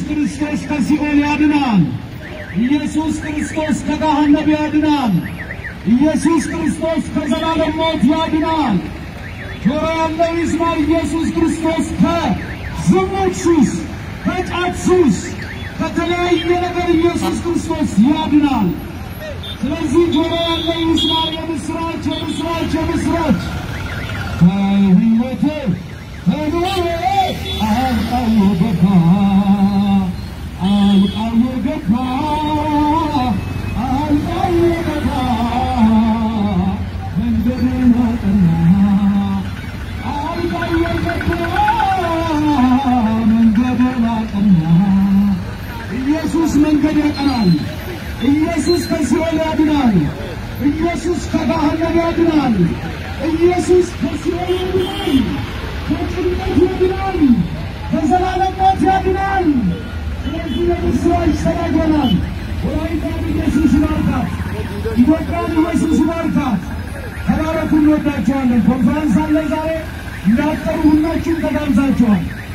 ክርስቶስ ከሲኦል ያድናል። ኢየሱስ ክርስቶስ ከገሃነም ያድናል። ኢየሱስ ክርስቶስ ከዘላለም ሞት ያድናል። ጆሮ ያለው ይስማ። ኢየሱስ ክርስቶስ ከዝሙት ሱስ፣ ከጫት ሱስ፣ ከተለያየ ነገር ኢየሱስ ክርስቶስ ያድናል። ስለዚህ ጆሮ ያለው ይስማ። የምስራች የምስራች የምስራች ከሕይወቴ ከኑሮዬ አልቃው ገባ አልቃው ገባ አልቃው ገባ መንገድን አቀና አልቃው ገባ መንገድን አቀና ኢየሱስ መንገድ ያቀናል። ኢየሱስ ከሲኦል ያድናል። ኢየሱስ ከገሃነም ያድናል። ኢየሱስ ከሲኦል ያድናል። ከጭንቀት ያድናል። ከዘላለም ሞት ያድናል። ስለዚህ የምስራች ተናግረናል። ወላይታን ኢየሱስ ይባርካት። ኢትዮጵያን ኢየሱስ ይባርካት። ተባረኩ። እንወዳቸዋለን። ኮንፈረንስ አለ ዛሬ እንዳጠሩ ሁላችሁም ተጋብዛችኋል።